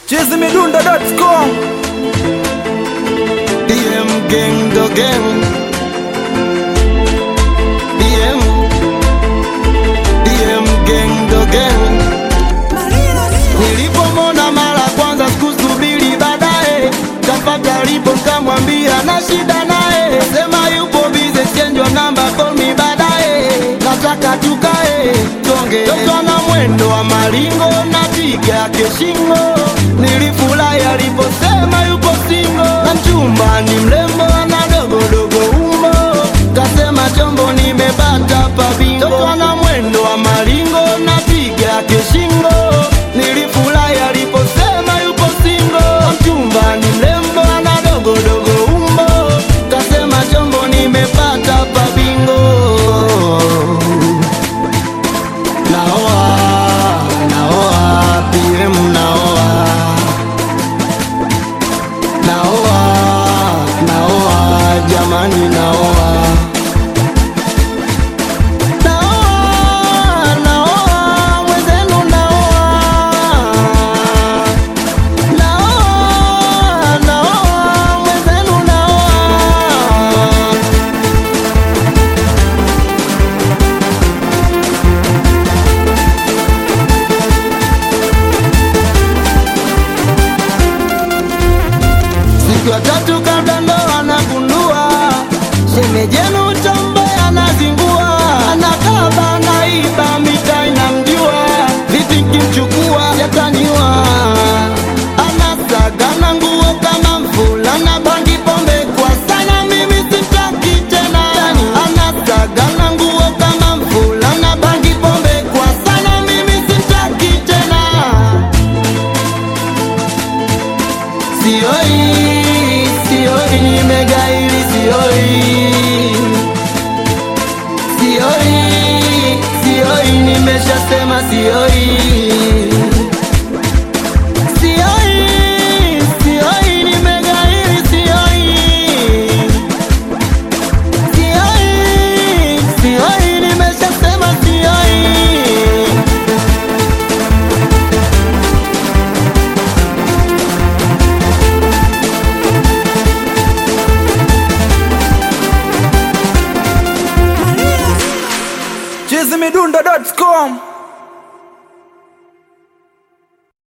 chizimidundo.com DM gang the gang DM DM gang the gang Nilipomona mara kwanza sikusubiri baadaye Kampata lipo kamwambia na shida naye Sema yupo bize chenjwa namba call me baadaye Nataka tukae tonge Toto na mwendo wa maringo na piga yake shingo Nilifurahi aliposema yupo singo Na mchumba ni mrembo ana dogodogo umbo Kasema chombo nimepata pa bingo Toto na mwendo wa maringo na piga yake shingo Nilifurahi aliposema yupo singo Na mchumba ni mrembo ana dogodogo umbo Kasema chombo nimepata pa bingo Naoa, naoa, PM naoa Naoa, naoa, jamani naoa Naoa, naoa, mwenzenu naoa Naoa, naoa, mwenzenu naoa Siku ya tatu kabla ndoa anagundua Shemejenu chambe anazingua Anakaba naiba mita inamjua Vipi kimchukua yataniwa Anasagana nguo kama mvulana Bangi pombe kwa sana mimi sitaki tena Anasagana nguo kama mvulana Bangi pombe kwa sana mimi sitaki tena Sioi, sioi, nimegaili sioi. Sioi, sioi, nimeshasema sioi. Sioi, sioi, nimegaili sioi. Sioi, sioi, nimeshasema sioi. chizimidundo.com